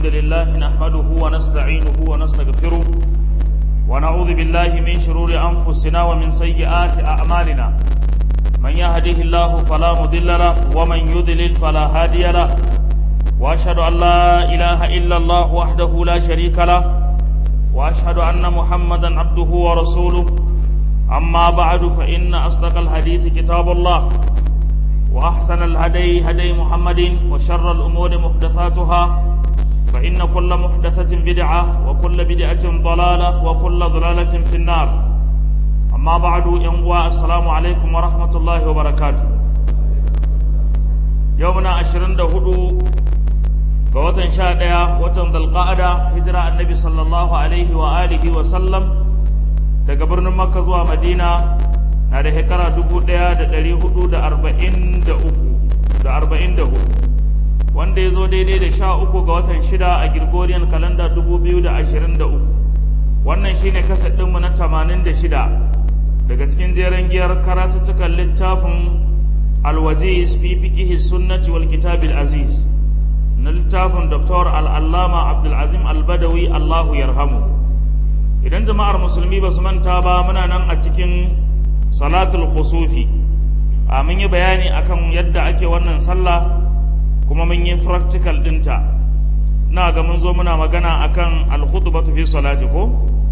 الحمد لله نحمده ونستعينه ونستغفره ونعوذ بالله من شرور أنفسنا ومن سيئات أعمالنا من يهده الله فلا مضل له ومن يضلل فلا هادي له وأشهد أن لا إله إلا الله وحده لا شريك له وأشهد أن محمدا عبده ورسوله أما بعد فإن أصدق الحديث كتاب الله وأحسن الهدي هدي محمد وشر الأمور محدثاتها فإن كل محدثة بدعة وكل بدعة ضلالة وكل ضلالة في النار أما بعد ينقوى السلام عليكم ورحمة الله وبركاته يومنا عشرين دهدو قوة شاء وتن ذا القاعدة هجرة النبي صلى الله عليه وآله وسلم daga birnin Makka zuwa Madina na da shekara dubu ɗaya da ɗari hudu da arba'in da uku da arba'in da hudu wanda ya zo daidai da sha uku ga watan shida a Gregorian kalanda dubu biyu da ashirin da uku wannan shine kasar ɗinmu na tamanin da shida daga cikin jeren giyar karatuttukan littafin alwajiz fi fiqihi sunnati wal kitabil aziz na littafin Dr. al'allama abdulazim albadawi allahu yarhamu idan jama'ar musulmi ba su manta ba muna nan a cikin salatul khusufi a mun yi bayani akan yadda ake wannan sallah kuma mun yi practical dinta na ga mun zo muna magana akan al-khutbatu fi salati ko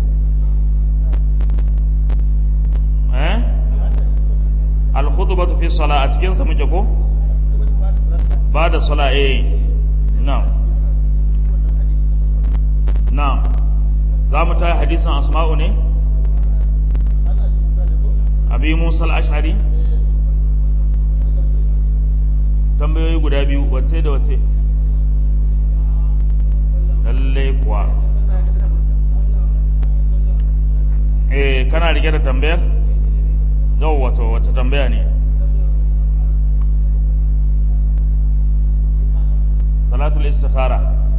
eh al-khutbatu fi salat a cikin sa muke ko ba da sala eh na'am na'am za mu ta hadisin asma'u ne abi musa al-ash'ari tambayoyi guda biyu wacce da wacce lalle kuwa eh kana rike da tambayar yau wato wacce tambaya ne salatul istikhara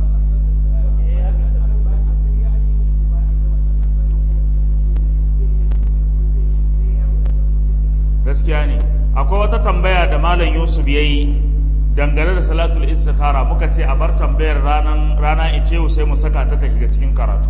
gaskiya ne akwai wata tambaya da malam yusuf ya yi dangane da salatul istikhara muka ce a bar tambayar ranan rana ice sai mu saka ta ta shiga cikin karatu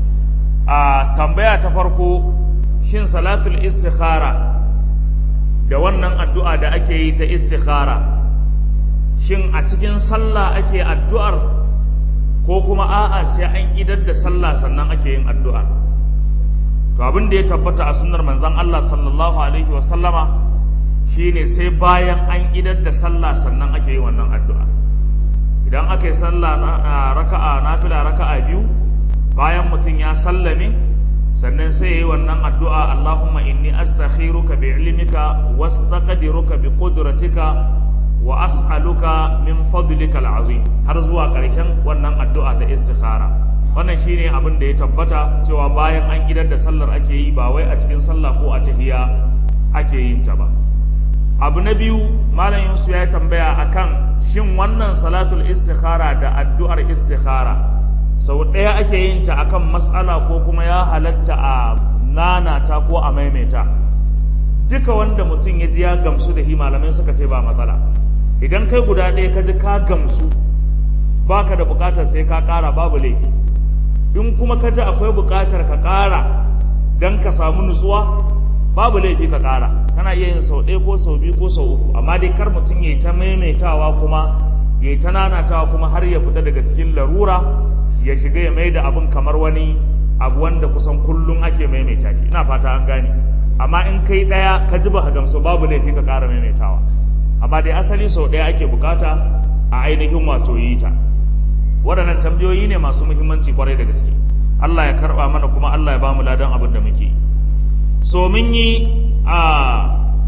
a tambaya ta farko shin salatul istikhara da wannan addu'a da ake yi ta istikhara shin a cikin sallah ake addu'ar ko kuma a'a sai an idar da sallah sannan ake yin addu'ar to abin da ya tabbata a sunnar manzon Allah sallallahu alaihi wa sallama shine sai bayan an idar da sallah sannan ake yi wannan addu'a idan aka yi sallah raka'a nafila raka'a biyu bayan mutum ya sallame sannan sai yi wannan addu'a Allahumma inni astakhiruka bi ilmika wastaqdiruka bi qudratika wa as'aluka min fadlika al'azim har zuwa ƙarshen wannan addu'a ta istikhara wannan shine abin da ya tabbata cewa bayan an idar da sallar ake yi ba wai a cikin sallah ko a tahiya ake yin ta ba abu na biyu malam yusuf ya tambaya akan shin wannan salatul istikhara da addu'ar istikhara sau ɗaya ake yin ta akan matsala ko kuma ya halatta a nanata ko a maimaita duka wanda mutum ya ji ya gamsu da hi malamai suka ce ba matsala idan kai guda ɗaya ka ji ka gamsu baka da buƙatar sai ka ƙara babu laifi in kuma ka ji akwai buƙatar ka ƙara don ka samu nutsuwa babu laifi ka ƙara kana iya yin sau ɗaya ko sau biyu ko sau uku amma dai kar mutum ya yi ta maimaitawa kuma ya yi ta nanatawa kuma har ya fita daga cikin larura ya shiga ya mai da abin kamar wani abu wanda kusan kullum ake maimaita shi ina fata an gane amma in kai ɗaya ka ji ba ka gamsu babu laifi ka ƙara maimaitawa amma dai asali sau ɗaya ake bukata a ainihin wato yi ta waɗannan tambayoyi ne masu muhimmanci kwarai da gaske Allah ya karɓa mana kuma Allah ya ba mu ladan abin da muke so mun yi a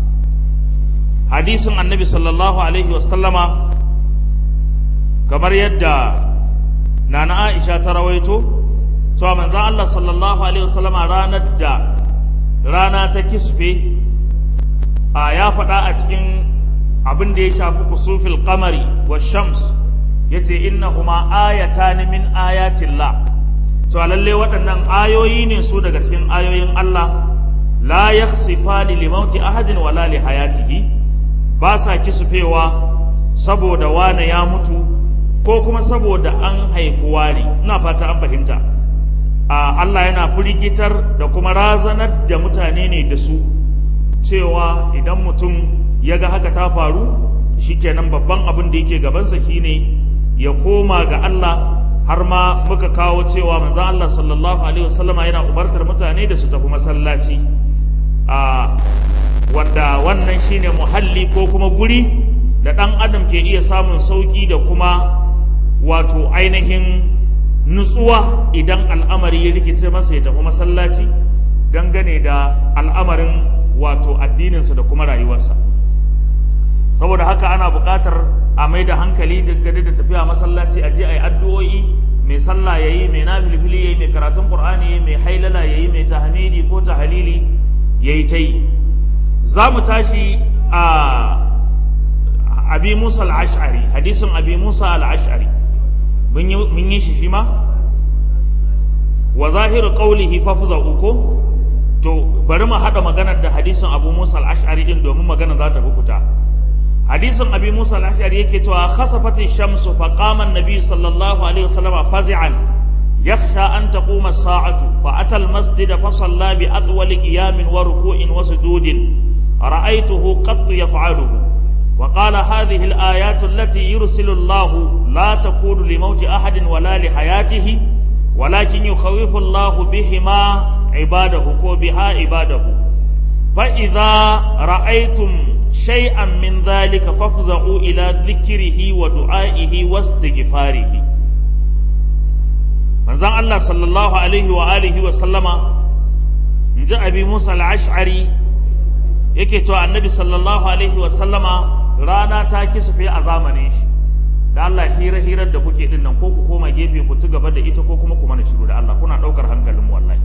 hadisin annabi sallallahu alaihi wasallama kamar yadda nana aisha ta rawaito cewa manzan Allah sallallahu alaihi wasallama ranar da rana ta kisfe a ya faɗa a cikin abin da ya shafi kusufil kamari wa shams ya ce innahuma ayatan min ayatillah to lalle waɗannan ayoyi ne su daga cikin ayoyin Allah la yakhsifani li mauti ahadin wala li hayatihi ba sa kisufewa saboda wane ya mutu ko kuma saboda an haifi wani ina fata an fahimta a Allah yana firgitar da kuma razanar da mutane ne da su cewa idan mutum ya ga haka ta faru shikenan babban abin da yake gabansa shine ya koma ga Allah har ma muka kawo cewa manzon Allah sallallahu alaihi wasallama yana umartar mutane da su tafi masallaci a wanda wannan shine muhalli ko kuma guri da ɗan adam ke iya samun sauƙi da kuma wato ainihin nutsuwa idan al'amari ya rikice masa ya tafi masallaci dangane da al'amarin wato addininsa da kuma rayuwarsa saboda haka ana buƙatar a mai da hankali dangane da tafiya masallaci a je a yi addu'o'i mai sallah ya yi mai nafilfili ya yi mai karatun ƙur'ani ya yi mai hailala ya yi mai tahmidi ko tahalili ya yi ta yi za mu tashi a abi musa al'ash'ari hadisin abi musa al'ash'ari mun yi shi shi ma wa zahiru qawlihi fafza uko to bari mu haɗa maganar da hadisin abu musa al'ash'ari din domin magana za ta fita hadisin abi musa al-ashari yake cewa khasafati shamsu fa qama an-nabi sallallahu alaihi wasallam fazi'an yakhsha an taquma as-sa'atu fa ata al-masjid fa salla bi atwal qiyamin wa ruku'in wa sujudin ra'aytuhu qat yaf'aluhu وقال هذه الآيات التي يرسل الله لا تكون لموت أحد ولا لحياته ولكن يخوف الله بهما عباده وبها عباده فإذا رأيتم شيئا من ذلك فافزعوا إلى ذكره ودعائه واستغفاره من زان الله صلى الله عليه وآله وسلم جاء أبي موسى العشعري yake cewa annabi sallallahu alaihi wa sallama rana ta kisufe a zamanin shi da Allah hira hirar da kuke din nan ko ku koma gefe ku ci gaba da ita ko kuma ku mana shiru da Allah kuna daukar hankalin mu wallahi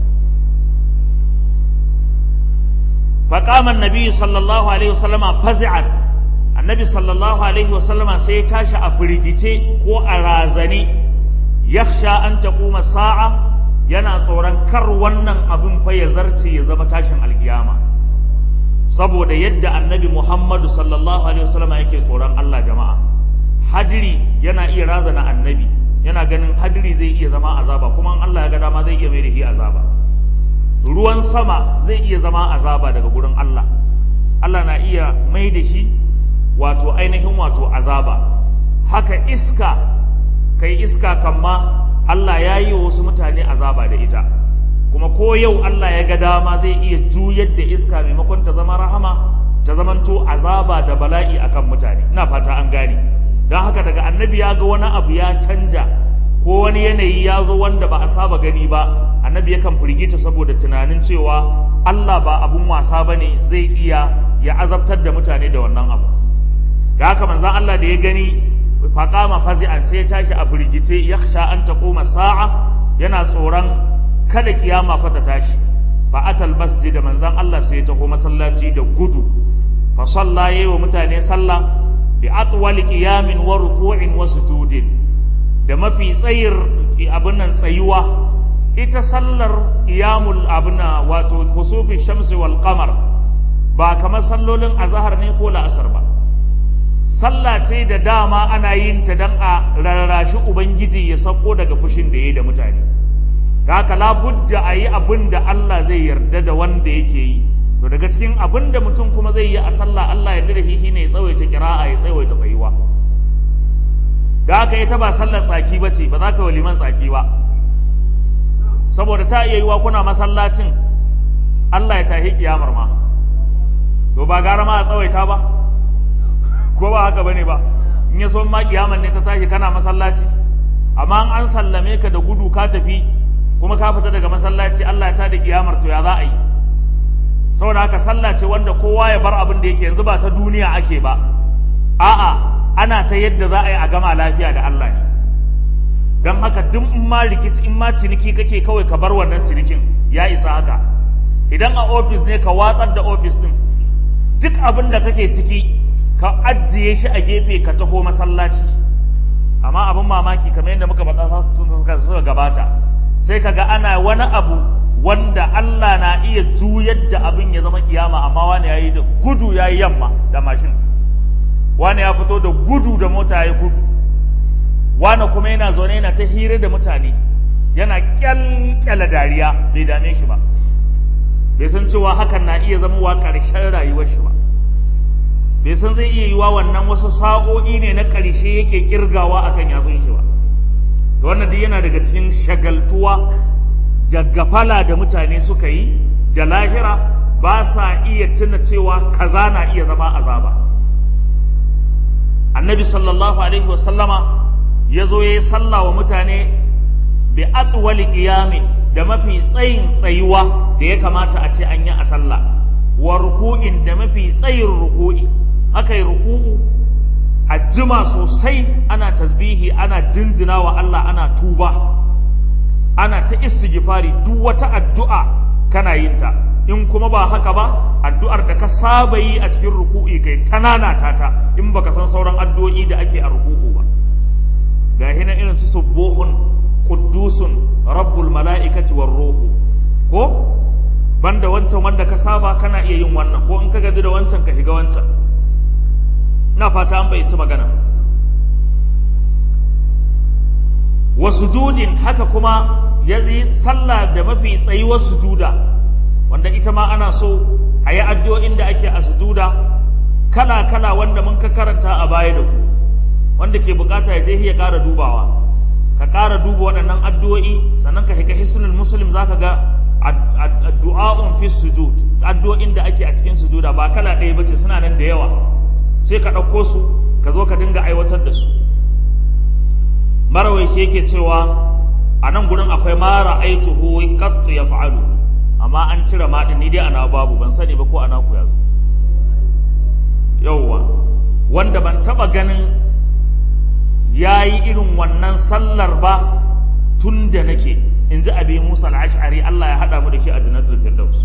فقام النبي صلى الله عليه وسلم فزعا النبي صلى الله عليه وسلم sai ya tashi a firgice ko a razani yakhsha an taquma sa'a yana tsoron kar wannan abin fa ya zarce ya zama tashin alkiyama saboda yadda annabi Muhammadu sallallahu alaihi wasallam yake tsoron Allah jama'a hadiri yana iya razana annabi yana ganin hadiri zai iya zama azaba kuma Allah ya ga dama zai iya mai da shi azaba ruwan sama zai iya zama azaba daga gurin Allah Allah na iya mai da shi wato ainihin wato azaba haka iska kai iska kamma Allah ya yi wa wasu mutane azaba da ita kuma ko yau Allah ya ga dama zai iya juyar da iska maimakon ta zama rahama ta zamanto azaba da bala'i akan mutane ina fata an gane don haka daga annabi ya ga wani abu ya canja ko wani yanayi ya zo wanda ba a saba gani ba annabi yakan firgita saboda tunanin cewa Allah ba abun wasa ba ne zai iya ya azabtar da mutane da wannan abu da haka manzan Allah da ya gani faƙama fazi'an sai ya tashi a firgice ya sha an taƙoma sa'a yana tsoron kada kiyama fa ta tashi fa atal masjid da manzan Allah sai ya taho masallaci da gudu fa salla yayi wa mutane sallah bi atwal qiyamin wa ruku'in wa sujudin da mafi tsayir abin nan tsayuwa ita sallar qiyamul abuna wato kusufi shamsi wal qamar ba kamar sallolin azhar ne ko la'asar ba sallah ce da dama ana yin ta dan a rarrashi ubangiji ya sako daga fushin da yayi da mutane haka labudda a yi abin da Allah zai yarda da wanda yake yi to daga cikin abin da mutum kuma zai yi a sallah Allah yarda da shi shine ya tsawaita kira'a ya tsawaita tsayuwa da haka ita ba sallar tsaki ba ce ba za ka yi liman tsaki ba saboda ta iya yiwa kuna masallacin Allah ya tahi kiyamar ma to ba gara ma a tsawaita ba ko ba haka bane ba in ya so ma kiyamar ne ta tashi kana masallaci amma an sallame ka da gudu ka tafi kuma ka fita daga masallaci Allah ya tada kiyamar to ya za a yi saboda haka sallah ce wanda kowa ya bar abin da yake yanzu ba ta duniya ake ba a'a ana ta yadda za a yi a gama lafiya da Allah ne don haka duk in ma rikici in ma ciniki kake kawai ka bar wannan cinikin ya isa haka idan a ofis ne ka watsar da ofis din duk abin da kake ciki ka ajiye shi a gefe ka taho masallaci amma abin mamaki kamar yadda muka faɗa suka gabata sai kaga ana wani abu wanda Allah na iya juyar da abin ya zama kiyama amma wani ya yi da gudu ya yi yamma da mashin wani ya fito da gudu da mota ya yi gudu wani kuma yana zaune yana ta hira da mutane yana kyalkyala dariya bai dame shi ba bai san cewa hakan na iya zama wa ƙarshen rayuwar shi ba bai san zai iya yiwa wannan wasu sa'o'i ne na ƙarshe yake kirgawa akan yatsun shi ba to wannan duk yana daga cikin shagaltuwa da gafala da mutane suka yi da lahira ba sa iya tuna cewa kaza na iya zama azaba annabi sallallahu alaihi wasallama ya zo ya yi sallah wa mutane bi atwali qiyami da mafi tsayin tsayuwa da ya kamata a ce an yi a sallah wa ruku'in da mafi tsayin ruku'i aka yi ruku'u a jima sosai ana tasbihi ana jinjina wa Allah ana tuba ana ta istighfari duk wata addu'a kana yin ta in kuma ba haka ba addu'ar da ka saba yi a cikin ruku'i kai ta nanata ta in baka san sauran addu'o'i da ake a ruku'u ba ga hina irin su subuhun quddusun rabbul mala'ikati war ruhu ko banda wancan wanda ka saba kana iya yin wannan ko in ka gaji da wancan ka shiga wancan ina fata an bayyanci magana wa sujudin haka kuma ya yi sallah da mafi tsayuwar sujuda wanda ita ma ana so a yi addu'o'in da ake a sujuda kala-kala wanda mun ka karanta a baya da ku wanda ke bukata ya je ya ƙara dubawa ka ƙara duba waɗannan addu'o'i sannan ka hika hisnul muslim zaka ga addu'a'un fi sujud addu'o'in da ake a cikin sujuda ba kala ɗaya bace suna nan da yawa sai ka ɗauko su ka zo ka dinga aiwatar da su marawai shi yake cewa a nan gurin akwai mara aituhu qattu ya fa'alu amma an cire maɗin ni dai ana babu ban sani ba ko ana ku yazo yauwa wanda ban taɓa ganin ya yi irin wannan sallar ba tun da nake in ji abi musa al'ashari Allah ya haɗa mu da shi a jannatul firdaus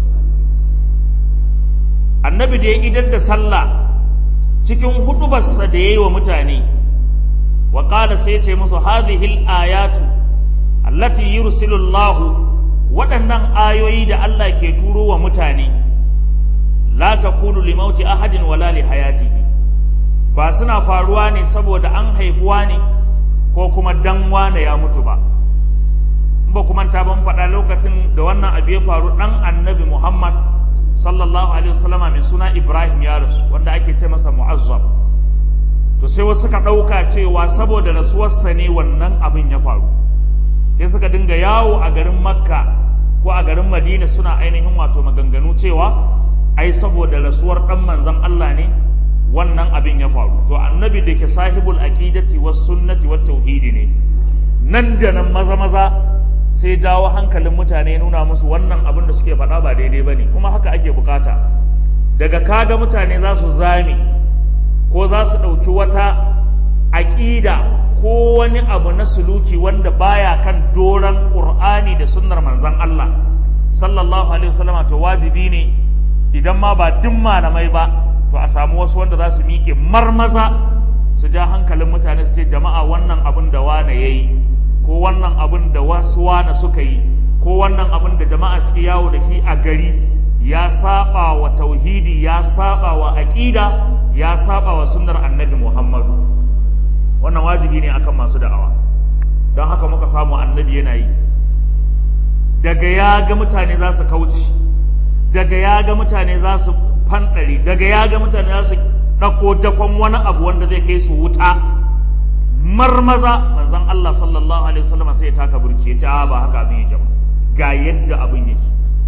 annabi da ya idar da sallah cikin hudubarsa da ya yi wa mutane wa ƙala sai ce musu hadhihi ayatu allati yursilu Allah waɗannan ayoyi da Allah ke turo wa mutane la takunu li mauti ahadin wala li hayatihi ba suna faruwa ne saboda an haifuwa ne ko kuma dan wane ya mutu ba ba kuma ta ban faɗa lokacin da wannan abu ya faru ɗan annabi Muhammad sallallahu alaihi wasallama mai suna Ibrahim ya rasu wanda ake ce masa mu'azzam to sai wasu suka ɗauka cewa saboda rasuwarsa ne wannan abin ya faru sai suka dinga yawo a garin Makka ko a garin Madina suna ainihin wato maganganu cewa ai saboda rasuwar ɗan manzon Allah ne wannan abin ya faru to annabi da ke sahibul aqidati was sunnati wat tauhidi ne nan da nan maza maza sai jawo hankalin mutane nuna musu wannan abin da suke faɗa ba daidai ba ne kuma haka ake bukata daga kaga mutane za su zame ko za su ɗauki wata aƙida ko wani abu na suluki wanda baya kan doron ƙur'ani da sunnar manzon Allah sallallahu alaihi wasallama to wajibi ne idan ma ba duk malamai ba to a samu wasu wanda za su miƙe marmaza su ja hankalin mutane su ce jama'a wannan abin da wane ya yi ko wannan abin da wasu wane suka yi ko wannan abin da jama'a suke yawo da shi a gari ya saba wa tauhidi ya saba wa aqida ya saba wa sunnar annabi Muhammadu wannan wajibi ne akan masu da'awa don haka muka samu annabi yana yi daga ya ga mutane za su kauce daga ya ga mutane za su fanɗari daga ya ga mutane za su ɗauko dakon wani abu wanda zai kai su wuta marmaza manzon Allah sallallahu alaihi wasallam sai ya taka burki ya ce a ba haka abin yake ba ga yadda abin yake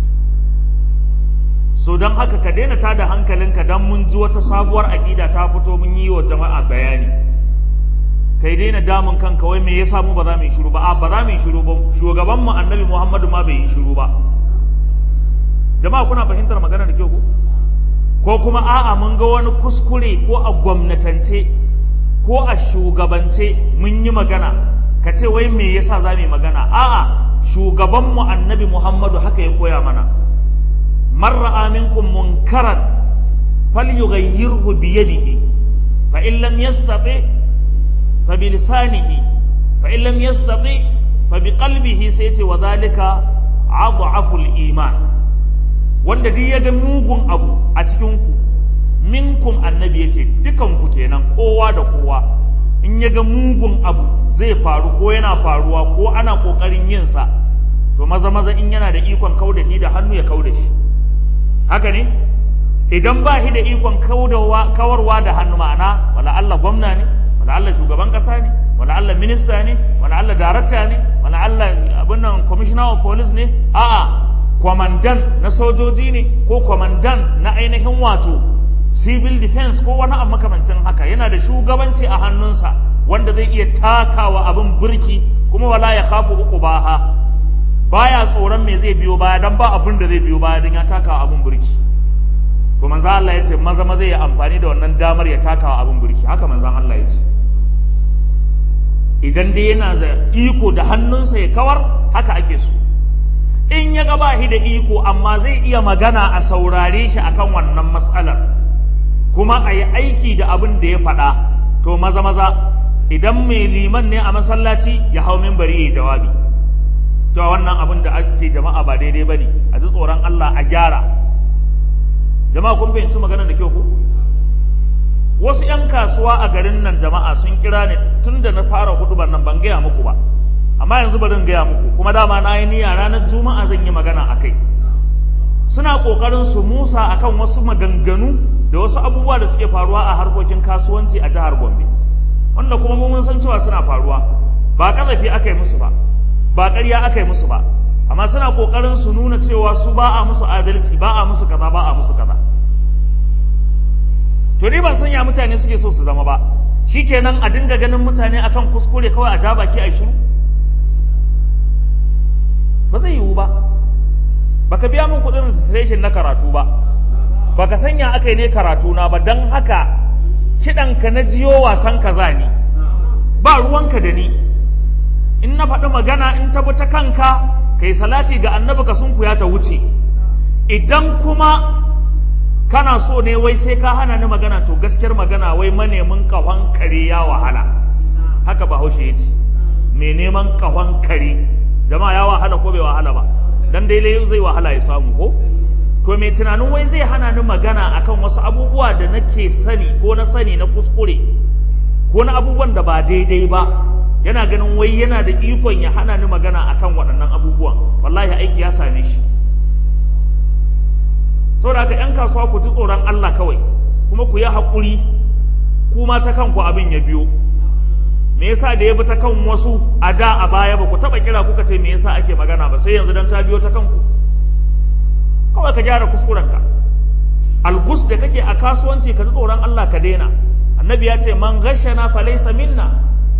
so don haka ka daina tada hankalinka dan mun ji wata sabuwar aƙida ta fito mun yi wa jama'a bayani kai daina damun kanka wai me yasa mu ba za mu yi shiru ba a ba za mu yi shiru ba shugaban mu annabi Muhammadu ma bai yi shiru ba jama'a kuna fahimtar magana da kyau ko ko kuma a'a mun ga wani kuskure ko a gwamnatance ko a shugabance mun yi magana ka ce wai me yasa za mu yi magana a'a shugabanmu annabi muhammadu haka ya koya mana man ra'a minkum munkaran falyughayyirhu bi yadihi fa in lam yastati fa bi lisanihi fa in lam yastati fa bi qalbihi sai ce wa dhalika adhafu iman wanda duk ya ga mugun abu a cikin ku minkum annabi yace dukan ku kenan kowa da kowa in ya ga mugun abu zai faru ko yana faruwa ko ana kokarin yin sa to maza maza in yana da ikon kauda shi da hannu ya kauda shi haka ne idan ba shi da ikon kawarwa da hannu ma'ana wala Allah gwamna ne wala Allah shugaban kasa ne wala Allah minista ne wala Allah darakta ne wala Allah abin nan commissioner of police ne a'a kwamandan na sojoji ne ko kwamandan na ainihin wato civil defense ko wani abu makamancin haka yana da shugabanci a hannunsa wanda zai iya takawa abin birki kuma wala ya khafu uku baha baya tsoron me zai biyo baya dan ba abin da zai biyo baya dan ya takawa abin birki to manzo Allah ya ce maza maza ya amfani da wannan damar ya takawa abin birki haka manzon Allah ya ce idan dai yana da iko da hannunsa ya kawar haka ake so in ya gaba shi da iko amma zai iya magana a saurare shi akan wannan matsalar kuma a yi aiki da abin da ya faɗa to maza maza idan mai liman ne a masallaci ya hau mimbari ya jawabi to wannan abin da ake jama'a ba daidai ba ne a ji tsoron Allah a gyara jama'a kun fahimci maganar da kyau ku wasu 'yan kasuwa a garin nan jama'a sun kira ni tun da na fara hudubar nan ban gaya muku ba amma yanzu bari in gaya muku kuma dama na yi niyya ranar juma'a zan yi magana a kai suna ƙoƙarin su musa akan wasu maganganu da wasu abubuwa da suke faruwa a harkokin kasuwanci a jihar gombe wanda kuma mun san cewa suna faruwa ba ƙazafi aka yi musu ba ba ƙarya aka yi musu ba amma suna ƙoƙarin su nuna cewa su ba a musu adalci ba a musu kaza ba a musu kaza to ni ban san ya mutane suke so su zama ba shikenan a dinga ganin mutane akan kuskure kawai a ja baki a shiru ba zai yiwu ba baka biya min kuɗin registration na karatu ba baka sanya aka yi ne karatu na ba don haka kiɗanka na jiyo wasan kaza ne ba ruwanka da ni in na faɗi magana in ta ta kanka kai salati ga annabi ka sunkuya ta wuce idan kuma kana so ne wai sai ka hana ni magana to gaskiyar magana wai manemin kahon kare ya wahala haka bahaushe ya ce mai neman kahon kare jama'a ya wahala ko bai wahala ba dan dai zai wahala ya samu ko to mai tunanin wai zai hana ni magana akan wasu abubuwa da nake sani ko na sani na kuskure ko na abubuwan da ba daidai ba yana ganin wai yana da ikon ya hana ni magana akan waɗannan abubuwan wallahi aiki ya same shi saboda haka 'yan kasuwa ku ji tsoron Allah kawai kuma ku yi haƙuri kuma ta kanku abin ya biyo me yasa da ya bi ta kan wasu a da a baya ba ku taɓa kira kuka ce me yasa ake magana ba sai yanzu dan ta biyo ta kanku kawai ka gyara kuskurenka algus da kake a kasuwanci ka ji tsoron Allah ka daina annabi ya ce man ghashana falaysa minna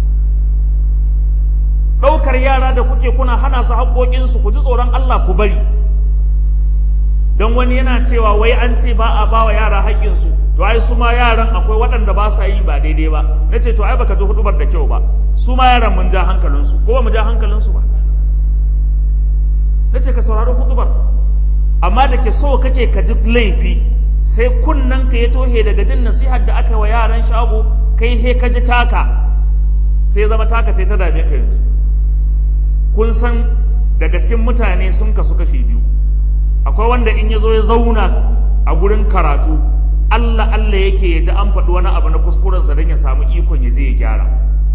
ɗaukar yara da kuke kuna hana su haƙoƙinsu ku ji tsoron Allah ku bari don wani yana cewa wai an ce ba a ba wa yara haƙƙinsu to ai su ma yaran akwai waɗanda ba sa yi ba daidai ba na ce to ai baka ji hudubar da kyau ba su ma yaran mun ja hankalinsu ko ba mu ja hankalinsu ba na ce ka saurari hudubar amma da ke so kake ka ji laifi sai kunnen ka ya tohe daga jin nasihar da aka wa yaran shago kai he ka ji taka sai zama taka ce ta dame ka yanzu kun san daga cikin mutane sun kasu kashi biyu akwai wanda in ya zo ya zauna a gurin karatu Allah Allah yake ya ji an faɗi wani abu na kuskurensa don ya samu ikon ya je ya gyara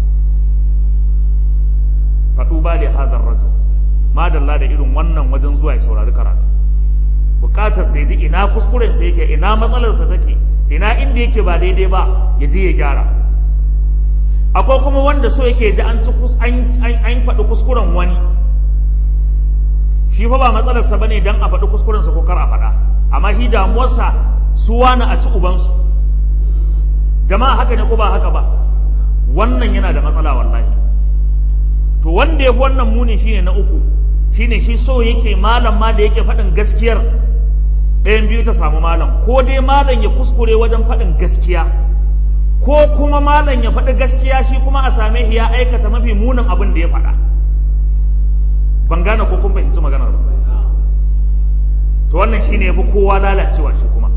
faɗu ba da hadar rajo madalla da irin wannan wajen zuwa ya saurari karatu bukatar sai ji ina kuskurensa yake ina matsalarsa take ina inda yake ba daidai ba ya je ya gyara akwai kuma wanda so yake ji an ci an faɗi kuskuren wani shi fa ba matsalarsa bane dan a faɗi kuskurensa ko kar a faɗa amma shi damuwarsa su wani a ci ubansu jama'a haka ne ko ba haka ba wannan yana da matsala wallahi to wanda ya fi wannan muni shine na uku shine shi so yake malam ma da yake faɗin gaskiyar ɗayan biyu ta samu malam ko dai malam ya kuskure wajen faɗin gaskiya ko kuma malam ya faɗi gaskiya shi kuma a same shi ya aikata mafi munin abin da ya faɗa ban gane ko kun fahimci maganar ba to wannan shine yafi kowa lalacewa shi kuma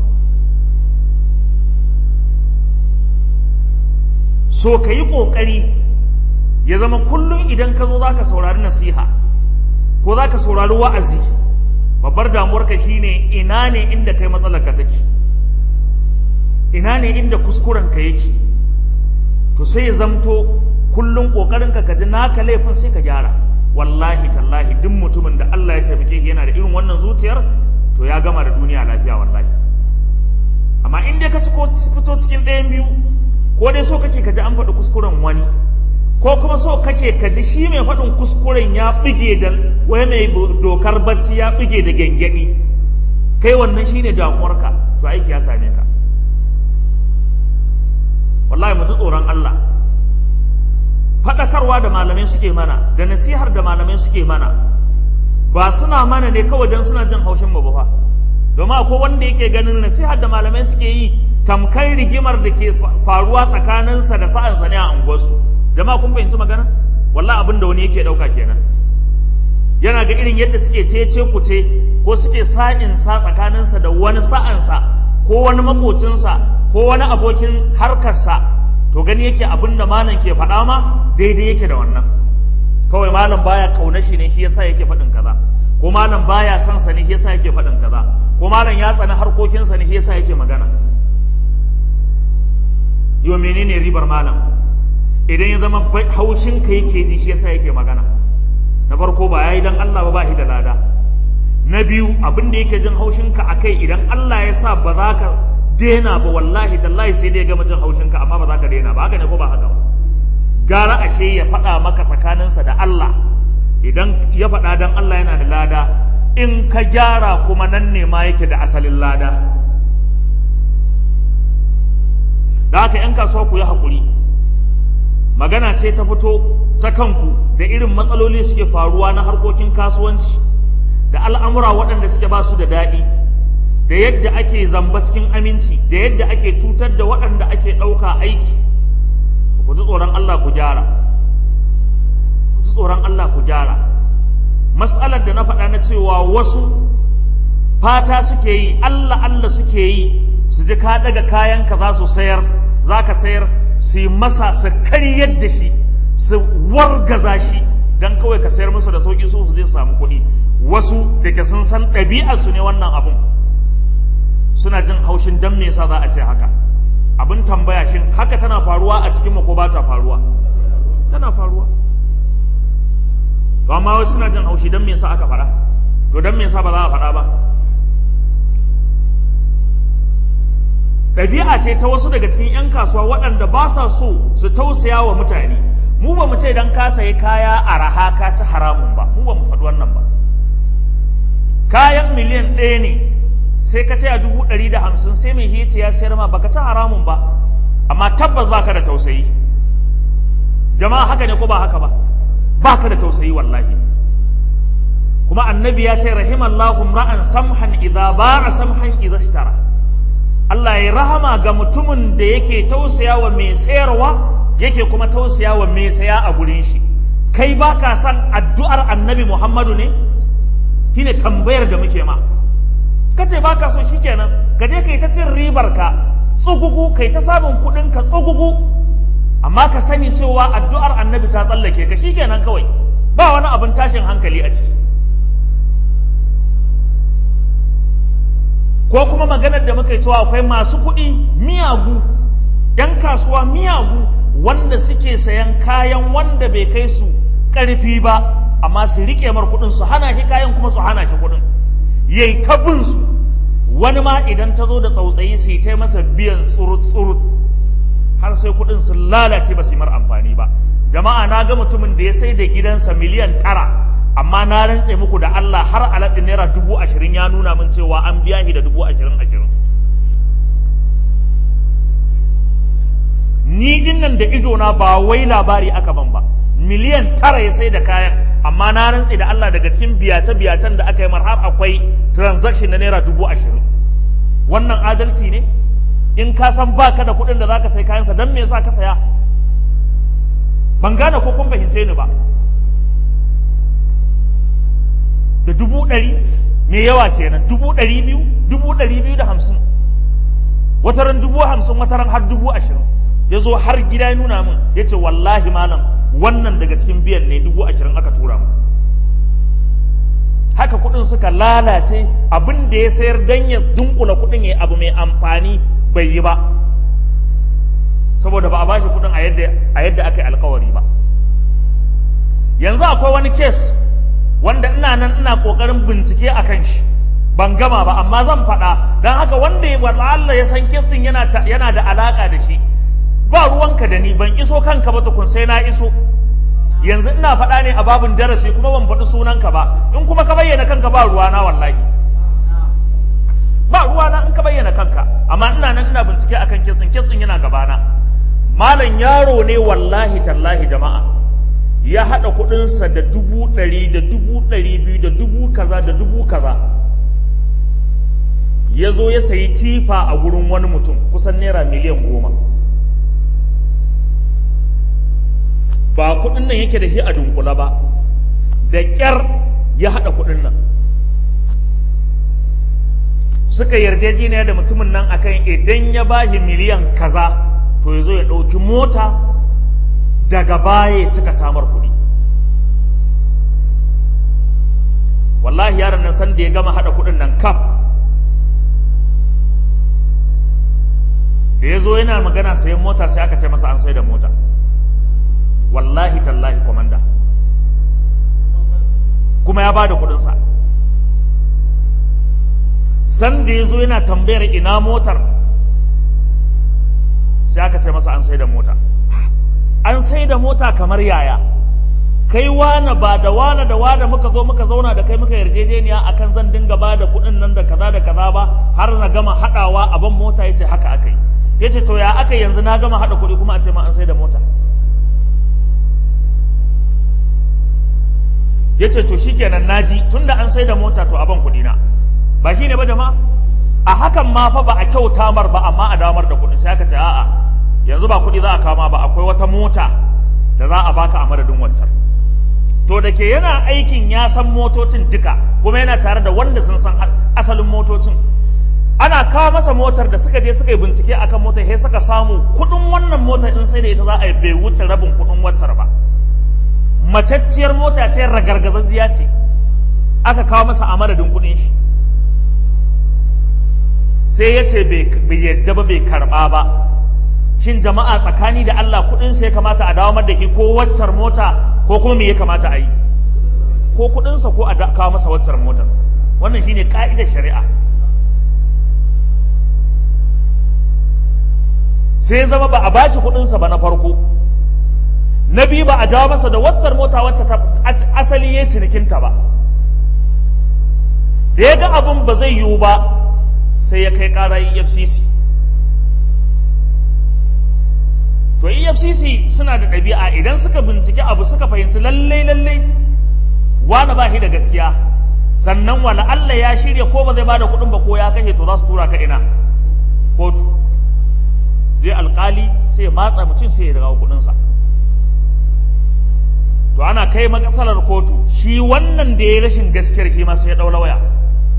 so ka yi ƙoƙari ya zama kullum idan ka zo za ka saurari nasiha ko za ka saurari wa'azi babbar damuwarka shine ina ne inda kai matsalarka take ina ne inda kuskurenka yake to sai ya zamto kullum kokarin ka ji naka laifin sai ka gyara wallahi tallahi duk mutumin da Allah ya taimake shi yana da irin wannan zuciyar to ya gama da duniya lafiya wallahi amma in dai ka ci ko fito cikin ɗayan biyu ko dai so kake ka ji an faɗi kuskuren wani ko kuma so kake ka ji shi mai faɗin kuskuren ya bige da wai mai dokar bacci ya bige da gyangyaɗi kai wannan shine damuwarka to aiki ya same ka wallahi mu ji tsoron Allah faɗakarwa da malamai suke mana da nasihar da malamai suke mana ba suna mana ne kawai don suna jin haushin mu ba fa domin akwai wanda yake ganin nasihar da malamai suke yi tamkar rigimar da ke faruwa tsakaninsa da sa'ansa ne a unguwarsu jama'a kun fahimci magana wallahi abin da wani yake ɗauka kenan yana ga irin yadda suke cece kuce ko suke sa'in sa tsakaninsa da wani sa'ansa ko wani makocinsa ko wani abokin harkarsa to gani yake abin da malam ke faɗa ma daidai yake da wannan kawai malam baya kauna shi ne shi yasa yake faɗin kaza ko malam baya son sa ne shi yasa yake faɗin kaza ko malam ya tsani harkokinsa ne shi yasa yake magana yo menene ribar malam idan ya zama haushin ka yake ji shi yasa yake magana na farko ba yayi dan Allah ba ba shi da lada na biyu abin da yake jin haushin ka akai idan Allah ya sa ba za ka dena ba wallahi tallahi sai dai gama jin haushin ka amma ba za ka dena ba haka ne ko ba haka ba gara ashe ya faɗa maka tsakaninsa da Allah idan ya faɗa dan Allah yana da lada in ka gyara kuma nan ne ma yake da asalin lada da haka 'yan kasuwa ku yi haƙuri magana ce ta fito ta kanku da irin matsaloli suke faruwa na harkokin kasuwanci da al'amura waɗanda suke ba su da daɗi da yadda ake zamba cikin aminci da yadda ake cutar da waɗanda ake ɗauka aiki ku ji tsoron Allah ku gyara ku ji tsoron Allah ku gyara matsalar da na faɗa na cewa wasu fata suke yi Allah Allah suke yi su ji ka daga kayanka za su sayar za ka sayar su yi masa su karyar da shi su wargaza shi don kawai ka sayar musu da sauƙi su su je su samu kuɗi wasu da ke sun san ɗabi'arsu ne wannan abun suna jin haushin don me yasa za a ce haka abin tambaya shin haka tana faruwa a cikin ko ba ta faruwa tana faruwa to amma wasu suna jin haushi don me yasa aka faɗa to don me yasa ba za a faɗa ba ɗabi'a ce ta wasu daga cikin 'yan kasuwa waɗanda ba sa so su tausaya wa mutane mu ba mu ce don ka sayi kaya a raha ka ci haramun ba mu ba mu faɗi wannan ba kayan miliyan ɗaya ne sai ka taya dubu ɗari da hamsin sai mai hiyace ya sayar ma baka ci haramun ba amma tabbas baka da tausayi jama'a haka ne ko ba haka ba baka da tausayi wallahi kuma annabi ya ce rahimallahu ra'an samhan idza ba'a samhan idza ishtara Allah ya rahama ga mutumin da yake tausaya wa mai sayarwa yake kuma tausaya wa mai saya a gurin shi kai ba ka san addu'ar annabi Muhammadu ne shine tambayar da muke ma kace ba ka so shikenan ka je kai ta cin ribar ka tsugugu kai ta samun kuɗin ka tsugugu amma ka sani cewa addu'ar annabi ta tsallake ka shikenan kawai ba wani abin tashin hankali a ciki ko kuma maganar da muka yi cewa akwai masu kuɗi miyagu ‘yan kasuwa miyagu wanda suke sayan kayan wanda bai kai su ƙarfi ba amma su riƙe mar kuɗin su hana shi kayan kuma su hana shi kuɗin yayi ta bin su wani ma idan ta zo da tsautsayi su yi ta masa biyan tsurut tsurut har sai kuɗin su lalace ba su yi mar amfani ba jama'a na ga mutumin da ya sai da gidansa miliyan tara amma na rantse muku da Allah har alaɗin naira dubu ashirin ya nuna min cewa an biya shi da dubu ashirin ashirin ni din nan da idona ba wai labari aka ban ba miliyan tara ya sai da kayan amma na rantse da Allah daga cikin biyace biyacen da aka yi mar har akwai transaction na naira dubu ashirin wannan adalci ne in ka san baka da kuɗin da zaka sai kayansa don me yasa ka saya ban gane ko kun fahimce ni ba da dubu ɗari mai yawa kenan dubu ɗari biyu dubu ɗari biyu da hamsin wataran dubu hamsin wataran har dubu ashirin ya zo har gida ya nuna min ya ce wallahi malam wannan daga cikin biyan ne dubu ashirin aka tura mu haka kuɗin suka lalace abin da ya sayar don ya dunkula kuɗin ya abu mai amfani bai yi ba saboda ba a bashi kuɗin a yadda a yadda aka yi alkawari ba yanzu akwai wani kes wanda ina nan ina kokarin bincike a kan shi ban gama ba amma zan faɗa don haka wanda ya wala Allah ya san kes din yana yana da alaka da shi ba ruwanka da ni ban iso kanka ba tukun sai na iso yanzu ina faɗa ne a babin darasi kuma ban faɗi sunanka ba in kuma ka bayyana kanka ba ruwana wallahi ba ruwana in ka bayyana kanka amma ina nan ina bincike akan kes din kes din yana gabana malam yaro ne wallahi tallahi jama'a ya haɗa kuɗinsa da dubu ɗari da dubu ɗari biyu da dubu kaza da dubu kaza ya zo ya sayi tifa a gurin wani mutum kusan naira miliyan goma ba kuɗin nan yake da shi a dunkula ba da ƙyar ya haɗa kuɗin nan suka yarjejeniya da mutumin nan akan idan ya bashi miliyan kaza to ya zo ya ɗauki mota daga baya ya cika tamar kuɗi wallahi yaron nan san da ya gama haɗa kuɗin nan kaf da ya zo yana magana sayan mota sai aka ce masa an sai da mota wallahi tallahi komanda kuma ya ba da kuɗinsa san da ya zo yana tambayar ina motar sai aka ce masa an sai da mota an sai da mota kamar yaya kai wane ba da wane da wane muka zo muka zauna da kai muka yarjejeniya akan zan dinga ba da kuɗin nan da kaza da kaza ba har na gama haɗawa a ban mota yace haka aka yi yace to ya aka yanzu na gama haɗa kuɗi kuma a ce ma an sai da mota yace to shikenan naji tunda an sai da mota to a ban kuɗi na ba shine ba jama'a a hakan ma fa ba a kyauta mar ba amma a damar da kuɗi sai aka ce a'a yanzu ba kuɗi za a kama ba akwai wata mota da za a baka a madadin wancan to da ke yana aikin ya san motocin duka kuma yana tare da wanda sun san asalin motocin ana kawo masa motar da suka je suka yi bincike akan motar sai suka samu kuɗin wannan motar in sai da ita za a yi bai wuce rabin kuɗin wancan ba macacciyar mota ce ragargazajjiya ce aka kawo masa a madadin kuɗin shi sai ya ce bai yadda ba bai karɓa ba shin jama'a tsakani da Allah kuɗin sai ya kamata a dawo da shi ko waccar mota ko kuma me ya kamata a yi ko kuɗinsa ko a kawo masa waccar mota wannan shine ka'idar shari'a sai ya zama ba a bashi kuɗinsa ba na farko na biyu ba a dawo masa da waccar mota wacce ta asali ya cinikinta ba da ya ga abin ba zai yiwu ba sai ya kai ƙara efcc to efcc suna da ɗabi'a idan suka bincike abu suka fahimci lallai lallai wani ba shi da gaskiya sannan wala Allah ya shirya ko ba zai ba da kuɗin ba ko ya kashe to za su tura ka ina kotu je alkali sai ya matsa mutum sai ya dawo kuɗinsa to ana kai matsalar kotu shi wannan da ya rashin gaskiyar shi ma sai ya ɗaula waya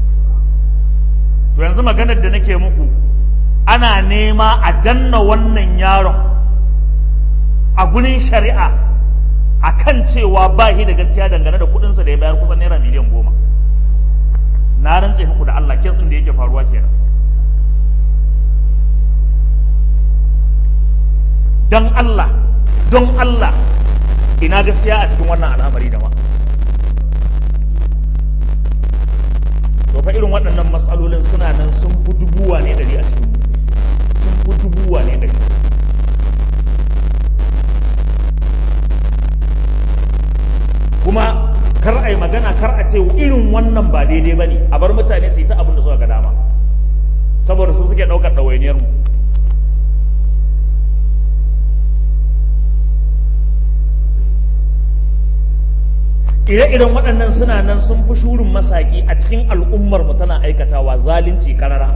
to yanzu maganar da nake muku ana nema a danna wannan yaron a gurin shari'a a kan cewa ba shi da gaskiya dangane da kudinsa da ya bayar kusan naira miliyan goma na rantse muku da Allah kes ɗin da yake faruwa kenan don Allah don Allah ina gaskiya a cikin wannan al'amari da ma to fa irin waɗannan matsalolin suna nan sun fi dubuwa ne dari a cikin sun fi dubuwa ne dari kuma kar a yi magana kar a ce irin wannan ba daidai ba ne a bar mutane su yi ta abin da suka ga dama saboda su suke ɗaukar ɗawainiyar mu ire-iren waɗannan suna nan sun fi shurin masaki a cikin al'ummar mu tana aikatawa zalunci karara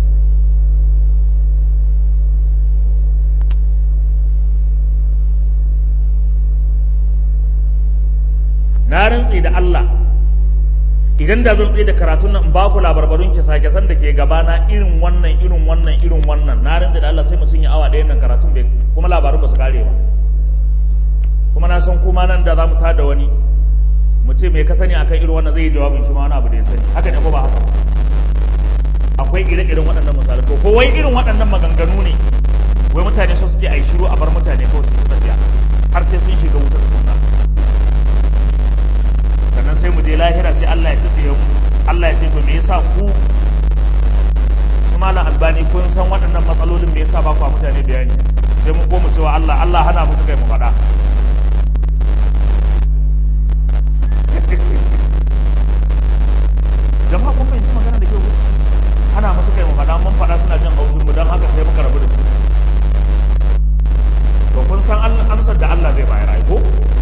na rantse da Allah idan da zan tsaye da karatun nan in ba ku labarbarun kisa-kisan da ke gabana irin wannan irin wannan irin wannan na rantse da Allah sai mu cinye awa ɗayan nan karatun bai kuma labarun ba su kare ba kuma na san kuma nan da za mu tada wani mu ce mai ka sani akan irin wannan zai yi jawabin shi ma wani abu da ya sani haka ne ko ba haka akwai ire-iren waɗannan misalai to ko wai irin waɗannan maganganu ne wai mutane so suke a yi shiru a bar mutane kawai su tafiya har sai sun shiga wutar tukunna sannan sai mu je lahira sai Allah ya tafiye mu Allah ya ce to me yasa ku malam albani kun san waɗannan matsalolin me yasa ba ku mutane bayani sai mu koma cewa Allah Allah hana musu kai mu faɗa jama'a kun fahimci magana da kyau hana musu kai mu faɗa mun faɗa suna jin haushin mu don haka sai muka rabu da su to kun san amsar da Allah zai bayar ai ko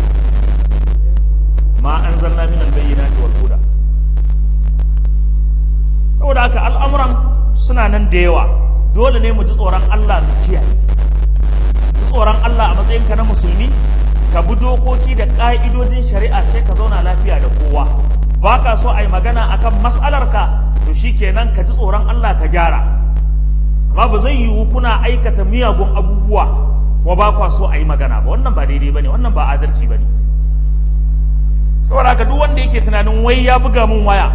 ma anzalna min al-bayyinati wal huda saboda haka al'amuran suna nan da yawa dole ne mu ji tsoron Allah mu kiyaye ji tsoron Allah a matsayinka na musulmi ka bi dokoki da ƙa'idojin shari'a sai ka zauna lafiya da kowa ba ka so a yi magana akan mas'alarka to shikenan ka ji tsoron Allah ka gyara amma ba zai yiwu kuna aikata miyagun abubuwa kuma ba kwa so a yi magana ba wannan ba daidai ba ne wannan ba adalci ba ne saboda haka duk wanda yake tunanin wai ya buga mun waya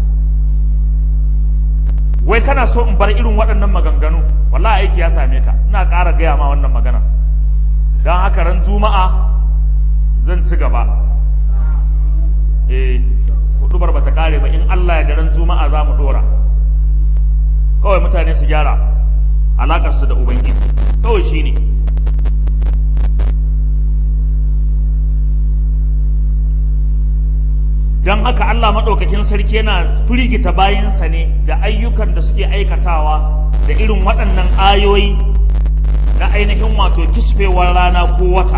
wai kana so in bar irin waɗannan maganganu wallahi aiki ya same ka ina ƙara gaya ma wannan magana don haka ran juma'a zan ci gaba eh hudubar bata kare ba in Allah ya da ran juma'a za mu dora kawai mutane su gyara alakar su da ubangiji kawai shine don haka Allah maɗaukakin sarki yana firgita bayansa ne da ayyukan da suke aikatawa da irin waɗannan ayoyi na ainihin wato kisfewar rana ko wata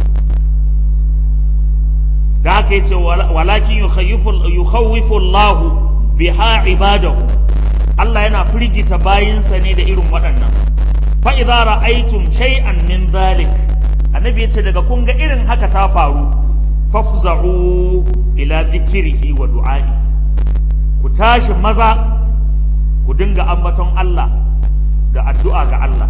da haka yace walakin yukhawwifu Allah biha ibadahu Allah yana firgita bayinsa ne da irin waɗannan fa idza ra'aytum shay'an min dhalik annabi yace daga kun ga irin haka ta faru fafza'u ila dhikrihi wa du'a'i ku tashi maza ku dinga ambaton Allah da addu'a ga Allah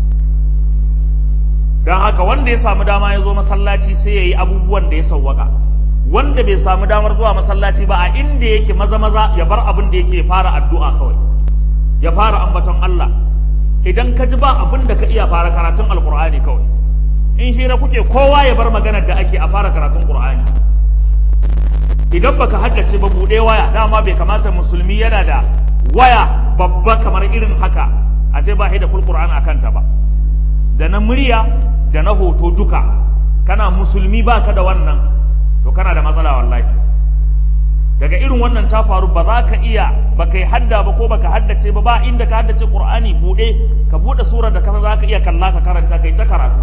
don haka wanda ya samu dama ya zo masallaci sai ya yi abubuwan da ya sauwaka wanda bai samu damar zuwa masallaci ba a inda yake maza maza ya bar abin da yake fara addu'a kawai ya fara ambaton Allah idan ka ji ba abin da ka iya fara karatun alkur'ani kawai in shi na kuke kowa ya bar maganar da ake a fara karatun qur'ani idan baka haddace ba buɗe waya dama bai kamata musulmi yana da waya babba kamar irin haka a ce ba da full qur'an akan ta ba da na murya da na hoto duka kana musulmi baka da wannan to kana da matsala wallahi daga irin wannan ta faru ba za ka iya ba kai hadda ba ko baka haddace ba ba inda ka haddace qur'ani bude ka bude surar da kasa za ka iya kalla ka karanta kai ta karatu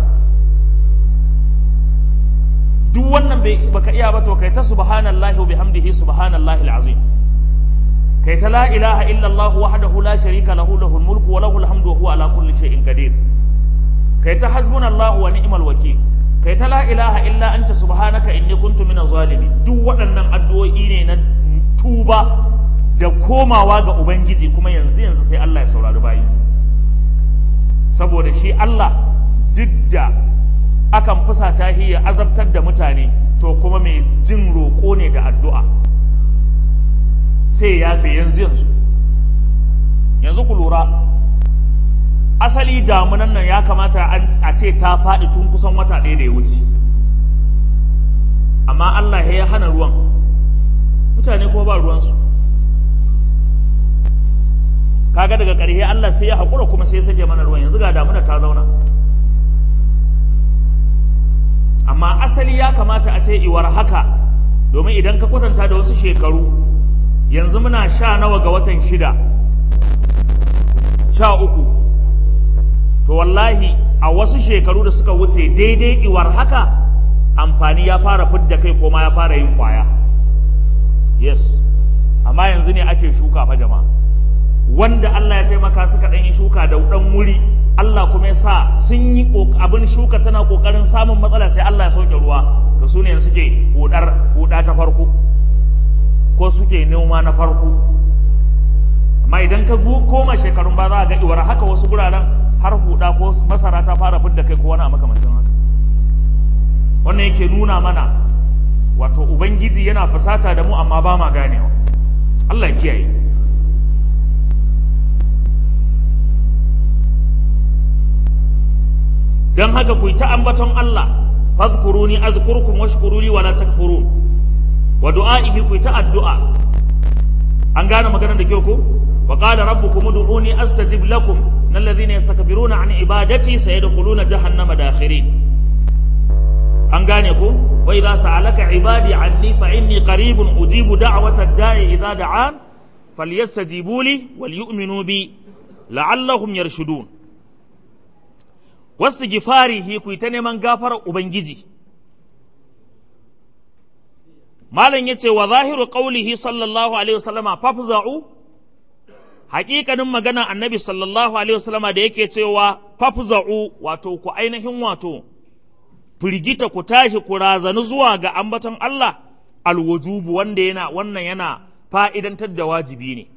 duk wannan bai baka iya ba to kai ta subhanallahi wa bihamdihi subhanallahi alazim kai ta la ilaha illa allah wahdahu la sharika lahu lahul mulku wa lahul hamdu wa huwa ala kulli shay'in qadir kai ta hasbunallahu wa ni'mal wakil kai ta la ilaha illa anta subhanaka inni kuntu minaz zalimin duk waɗannan addu'o'i ne na tuba da komawa ga ubangiji kuma yanzu yanzu sai Allah ya saurari bayi saboda shi Allah duk da akan fusata shi ya azabtar da mutane to kuma mai jin roƙo ne da addu'a sai ya fi yanzu yanzu yanzu ku lura asali damunan nan ya kamata a ce ta faɗi tun kusan wata ɗaya da ya wuce amma Allah ya hana ruwan mutane kuma ba ruwansu kaga daga ƙarshe Allah sai ya haƙura kuma sai ya sake mana ruwan yanzu ga damuna ta zauna amma asali ya kamata a ce iwar haka domin idan ka kwatanta da wasu shekaru yanzu muna sha nawa ga watan shida sha uku to wallahi a wasu shekaru da suka wuce daidai iwar haka amfani ya fara fidda kai ko ma ya fara yin kwaya yes amma yanzu ne ake shuka fa jama'a wanda Allah ya taimaka suka ɗan yi shuka da ɗan wuri Allah kuma ya sa sun yi abin shuka tana ƙoƙarin samun matsala sai Allah ya sauke ruwa to su ne suke hudar huda ta farko ko suke noma na farko amma idan ka koma shekarun ba za a ga iwar haka wasu guraren har huda ko masara ta fara fidda kai ko wani a makamancin haka wannan yake nuna mana wato ubangiji yana fusata da mu amma ba ma ganewa Allah ya kiyaye dan haka ku ta ambaton Allah fadhkuruni azkurkum washkuruli wala takfurun wa du'a'ihi ku ta addu'a an gane maganar da kyau ko wa qala rabbukum ud'uni astajib lakum innal ladhina yastakbiruna an ibadati sayadkhuluna jahannama dakhirin an gane ko wa idza sa'alaka ibadi anni fa inni qaribun ujibu da'wata ad-da'i idza da'an falyastajibu li wal yu'minu bi la'allahum yarshudun wasu gifarihi ku ta neman gafarar ubangiji malam yace wa zahiru qaulihi sallallahu alaihi wasallama fafza'u haƙiƙanin magana annabi sallallahu alaihi wasallama da yake cewa fafza'u wato ku ainihin wato firgita ku tashi ku razanu zuwa ga ambaton Allah alwujubu wanda yana wannan yana fa'idantar da wajibi ne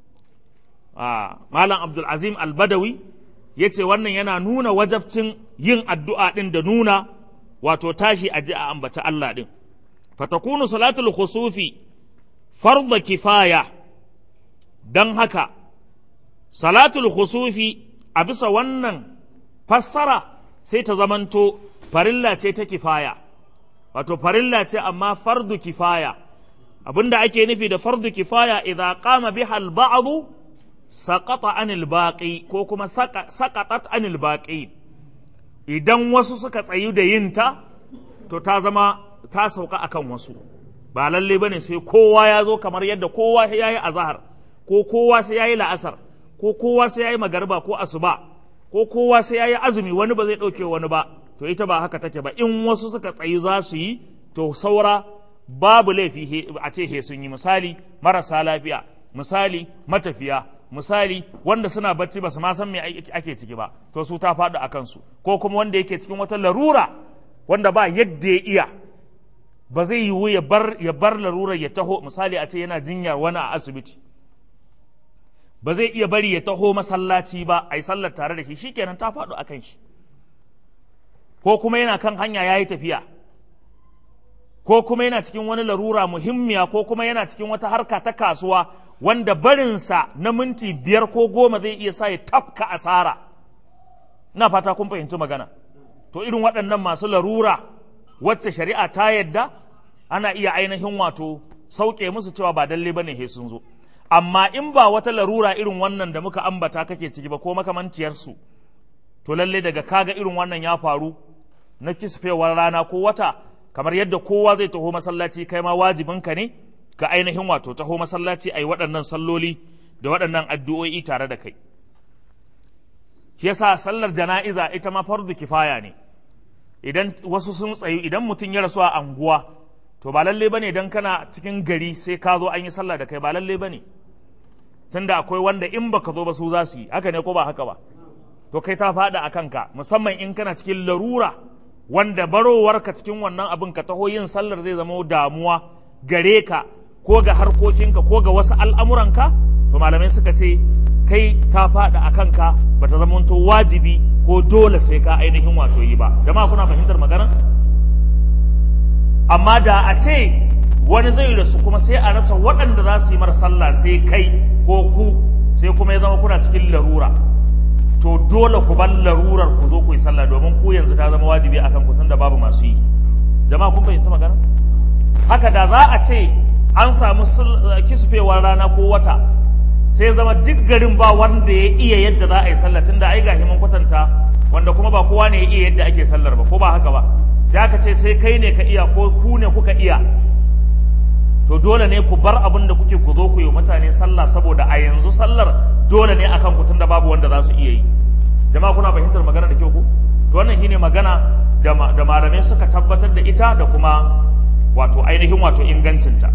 malam abdul azim al-badawi yace wannan yana nuna wajabcin yin addu'a din da nuna wato tashi a ji a ambaci Allah din fatakunu salatul khusufi farda kifaya don haka salatul khusufi a bisa wannan fassara sai ta zamanto farilla ce ta kifaya wato farilla ce amma fardu kifaya abinda ake nufi da fardu kifaya idza qama biha al-ba'd saqata anil baqi ko kuma saqatat anil baqi idan wasu suka tsayu da yinta to ta zama ta sauka akan wasu ba lalle bane sai kowa ya zo kamar yadda kowa ya yi azahar ko kowa sai ya yi la'asar ko kowa sai ya yi magarba ko asuba ko kowa sai ya yi azumi wani ba zai ɗauke wani ba to ita ba haka take ba in wasu suka tsayi za su yi to saura babu laifi a ce he sun yi misali marasa lafiya misali matafiya misali wanda suna bacci ba su ma san me ake ciki ba to su ta faɗi a kansu ko kuma wanda yake cikin wata larura wanda ba yadda ya iya ba zai yiwu ya bar ya bar larurar ya taho misali a ce yana jinyar wani a asibiti ba zai iya bari ya taho masallaci ba a yi sallar tare da shi shikenan ta faɗo a kan shi ko kuma yana kan hanya ya yi tafiya ko kuma yana cikin wani larura muhimmiya ko kuma yana cikin wata harka ta kasuwa wanda barinsa na minti biyar ko goma zai iya sa ya tafka asara ina fata kun fahimci magana to irin waɗannan masu larura wacce shari'a ta yadda ana iya ainihin wato sauke musu cewa ba dalle bane he sun zo amma in ba wata larura irin wannan da muka ambata kake ciki ba ko makamanciyarsu to lalle daga kaga irin wannan ya faru na kisfewar rana ko wata kamar yadda kowa zai taho masallaci kai ma wajibinka ne ka ainihin wato taho masallaci a yi waɗannan salloli da waɗannan addu'o'i tare da kai shi yasa sallar jana'iza ita ma fardu kifaya ne idan wasu sun tsayu idan mutum ya rasu a anguwa to ba lalle bane dan kana cikin gari sai ka zo an yi sallah da kai ba lalle bane tunda akwai wanda in baka zo ba su za su yi haka ne ko ba haka ba to kai ta faɗa a kanka musamman in kana cikin larura wanda barowarka cikin wannan abin ka taho yin sallar zai zama damuwa gare ka ko ga harkokinka ko ga wasu al'amuranka to malamai suka ce kai ta faɗa a kanka ba ta zama wajibi ko dole sai ka ainihin wato yi ba jama'a kuna fahimtar magana amma da a ce wani zai rasu kuma sai a rasa waɗanda za su yi mara sallah sai kai ko ku sai kuma ya zama kuna cikin larura to dole ku bar larurar ku zo ku yi sallah domin ku yanzu ta zama wajibi akan ku tunda babu masu yi jama'a kun fahimci magana haka da za a ce an samu kisfewar rana ko wata sai zama duk garin ba wanda ya iya yadda za a yi sallah tunda ai gashi mun kwatanta wanda kuma ba kowa ne ya iya yadda ake sallar ba ko ba haka ba sai aka ce sai kai ne ka iya ko ku ne kuka iya to dole ne ku bar abin da kuke ku zo ku yi mutane sallah saboda a yanzu sallar dole ne akan ku tunda babu wanda za su iya yi jama'a kuna fahimtar magana da kyau ko to wannan shine magana da da malamai suka tabbatar da ita da kuma wato ainihin wato ingancinta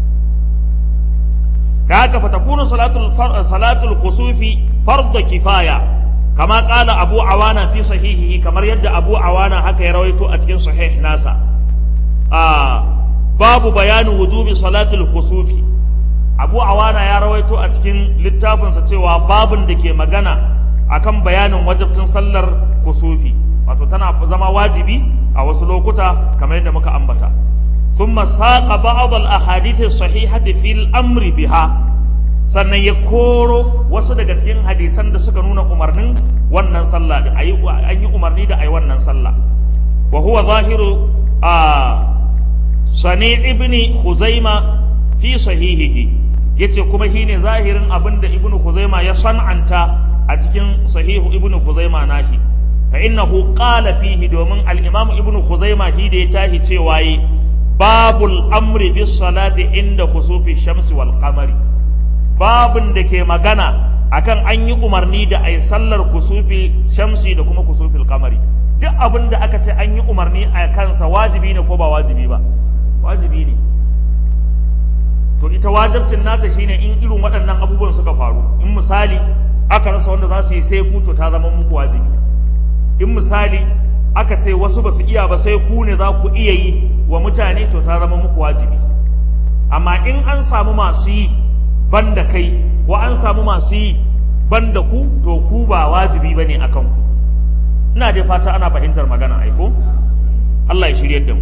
da haka fa takunu salatul salatul khusufi fardhu kifaya kama qala abu awana fi sahihihi kamar yadda abu awana haka ya rawaito a cikin sahih nasa a babu bayanin wujubi salatul khusufi abu awana ya rawaito a cikin littafinsa cewa babun da ke magana akan bayanin wajibcin sallar kusufi wato tana zama wajibi a wasu lokuta kamar yadda muka ambata ثم ساق بعض الاحاديث الصحيحه في الامر بها sannan ya koro wasu daga cikin hadisan da suka nuna umarnin wannan sallah da ayi an yi umarni da ayi wannan sallah wa huwa zahiru a sani ibni khuzaima fi sahihihi yace kuma shine zahirin abin da ibnu khuzaima ya san'anta a cikin sahihu ibnu khuzaima nashi fa innahu qala fihi domin al-imam ibnu khuzaima shi da ya tahi cewa yi babul amri bis salati inda khusufi shamsi wal qamari babun da ke magana akan an yi umarni da ai sallar kusufi shamsi da kuma kusufil qamari duk abin da aka ce an yi umarni a kansa wajibi ne ko ba wajibi ba wajibi ne to ita wajibcin nata shine in irin waɗannan abubuwan suka faru in misali aka rasa wanda za su yi sai ku to ta zama muku wajibi in misali aka ce wasu ba su iya ba sai ku ne za ku iya yi wa mutane to ta zama muku wajibi amma in an samu masu yi banda kai ko an samu masu yi banda ku to ku ba wajibi bane akan ku ina dai fata ana fahimtar magana aiko Allah ya shirye da mu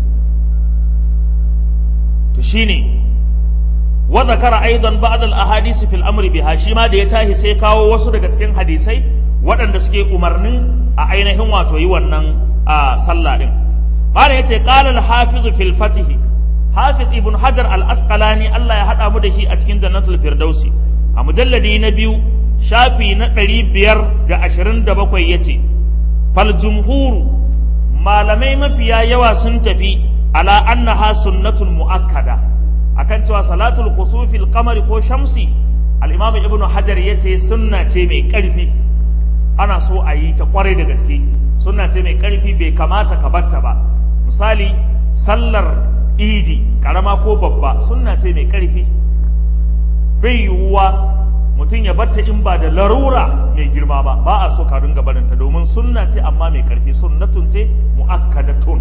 to shine wa zakara aidan ba'd al ahadith fil amri biha shi ma da ya tahi sai kawo wasu daga cikin hadisai waɗanda suke umarnin a ainihin wato yi wannan a sallah din malam yace qala al hafiz fil fatih hafiz ibn hajar al asqalani Allah ya hada mu da shi a cikin jannatul firdausi a mujalladi na biyu shafi na ɗari biyar da ashirin da bakwai ya ce fal jumhuru malamai mafiya yawa sun tafi ala annaha sunnatun mu'akkada akan cewa salatul kusufil qamari ko shamsi al-imam ibnu hajar yace sunna ce mai ƙarfi ana so a yi ta kwarai da gaske sunna ce mai ƙarfi bai kamata ka batta ba misali sallar idi karama ko babba sunna ce mai ƙarfi bai yiwuwa mutum ya batta in ba da larura mai girma ba ba a so ka ringa barinta domin sunna ce amma mai ƙarfi sunnatun ce mu'akkadatun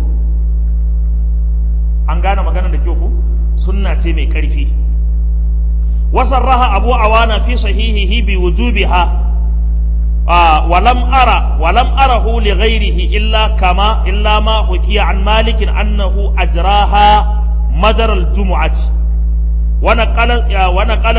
an gane magana da kyau ku sunna ce mai ƙarfi wasarraha abu awana fi sahihihi bi wujubiha ولم أرى ولم أره لغيره إلا كما إلا ما حكي عن مالك أنه أجراها مجرى الجمعة ونقل ونقل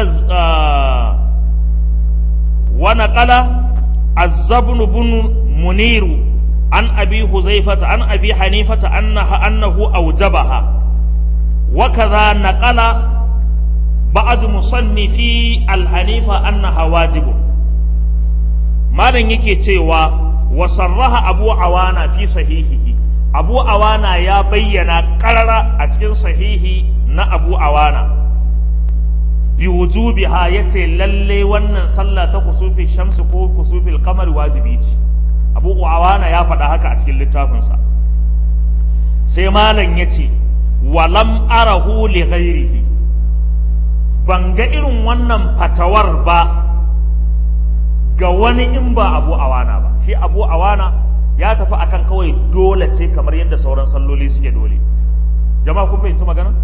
ونقل الزبن بن منير عن أبي حذيفة عن أبي حنيفة أنها أنه أوجبها وكذا نقل بعض مصنفي الحنيفة أنها واجب malam yake cewa wa sarraha abu awana fi sahihihi abu awana ya bayyana karara a cikin sahihi na abu awana bi wujubiha yace lalle wannan sallah ta kusufi shamsu ko kusufil qamar wajibi ce abu awana ya faɗa haka a cikin littafinsa sai malam yace walam arahu li ghairihi ban ga irin wannan fatawar ba ga wani in ba abu awana ba shi abu awana ya tafi akan kawai dole ce kamar yadda sauran salloli suke dole jama'a kun fahimci magana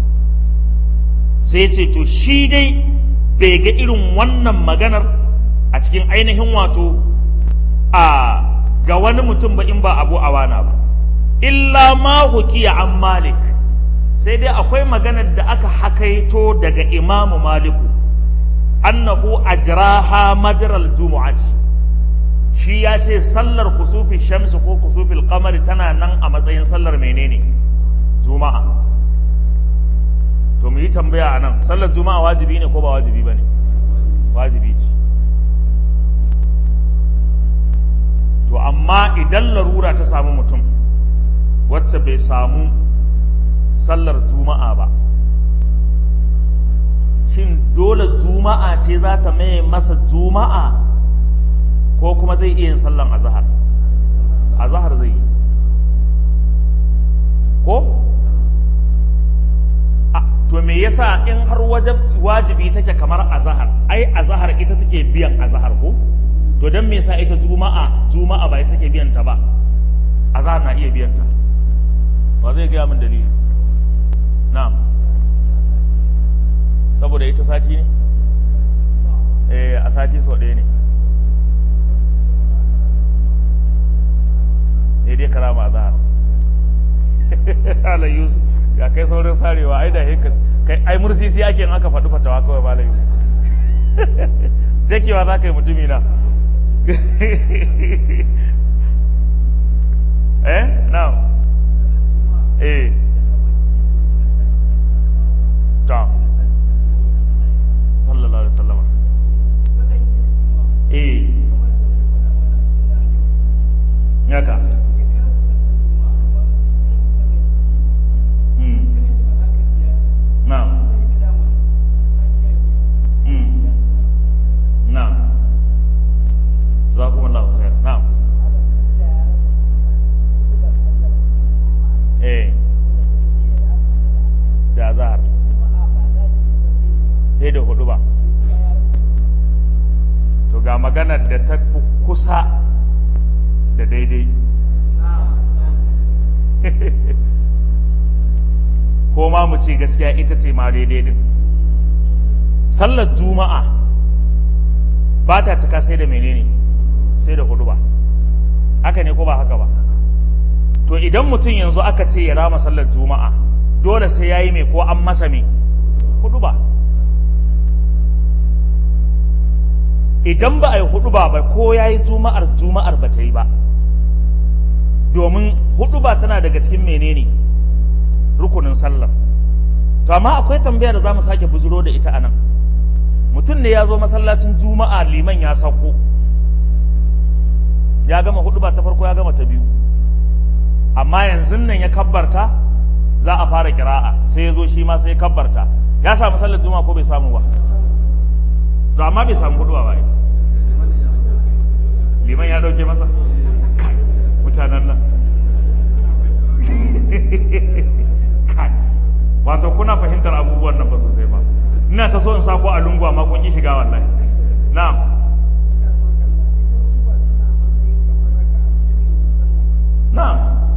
sai ce to shi dai bai ga irin wannan maganar a cikin ainihin wato a ga wani mutum ba in ba abu awana ba illa ma hukiya an malik sai dai akwai maganar da aka hakaito daga imamu maliku annahu ajraha majral jumu'ati shi ya ce sallar kusufi shamsu ko kusufil qamari tana nan a matsayin sallar menene juma'a to mu yi tambaya a nan sallar juma'a wajibi ne ko ba wajibi ba ne wajibi ce to amma idan larura ta samu mutum wacce bai samu sallar juma'a ba shin dole juma'a ce za ta maye masa juma'a ko kuma zai iya yin sallan azahar azahar zai yi ko to me yasa in har wajibi take kamar azahar ai azahar ita take biyan azahar ko to dan me yasa ita juma'a juma'a ba ita take biyan ta ba azahar na iya biyan ta ba zai gaya min dalili na'am saboda ita sati ne eh a sati sau ɗaya ne ne dai karama zahar ala yusuf ga kai saurin sarewa ai da haka kai ai mursisi ake in aka faɗi fatawa kawai malam yusuf dakewa za ka yi mutumi na eh now eh ta sallallahu alaihi wasallam eh yaka mm now mm now jazakumullahu khair now eh da azhar sai da hudu ba to ga maganar da ta fi kusa da daidai ko ma mu ce gaskiya ita ce ma daidai din sallar juma'a ba ta cika sai da menene sai da hudu ba haka ne ko ba haka ba to idan mutum yanzu aka ce ya rama sallar juma'a dole sai ya yi mai ko an masa mai hudu ba idan ba a yi hudu ba ba ko ya yi juma'ar juma'ar ba ta yi ba domin hudu ba tana daga cikin menene rukunin sallar to amma akwai tambaya da za mu sake buzuro da ita a nan mutum ne ya zo masallacin juma'a liman ya sauko ya gama hudu ba ta farko ya gama ta biyu amma yanzu nan ya kabbarta za a fara kira'a sai ya zo shi ma sai ya kabbarta ya samu sallar juma'a ko bai samu ba to amma bai samu hudu ba liman ya dauke masa mutanen nan kai wato kuna fahimtar abubuwan nan ba sosai ba ina ta so in sako a lungu amma kun ki shiga wallahi na'am na'am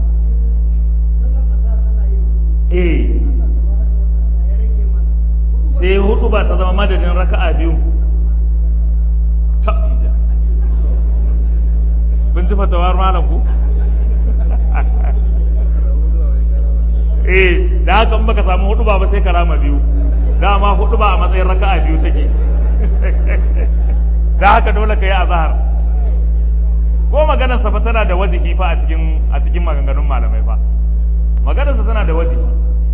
eh sai hudu ba ta zama madadin raka'a biyu ta'ida kun ji fatawar malam ku eh da haka in baka samu hudu ba sai ka rama biyu dama hudu ba a matsayin raka'a biyu take da haka dole ka yi azhar ko maganar sa fa tana da wajihi fa a cikin a cikin maganganun malamai fa maganar sa tana da wajihi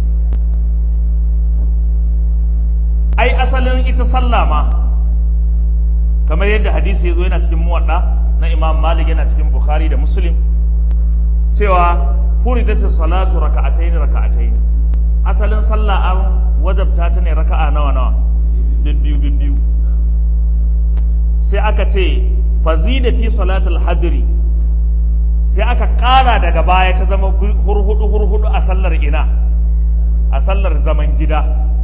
ai asalin ita sallah ma kamar yadda hadisi ya zo yana cikin muwadda na imam malik yana cikin bukhari da muslim cewa furidat salatu raka'atayn raka'atayn asalin sallah an wajabta ta ne raka'a nawa nawa bibbiyu bibbiyu sai aka ce fazida fi salatul hadri sai aka ƙara daga baya ta zama hurhudu hurhudu a sallar ina a sallar zaman gida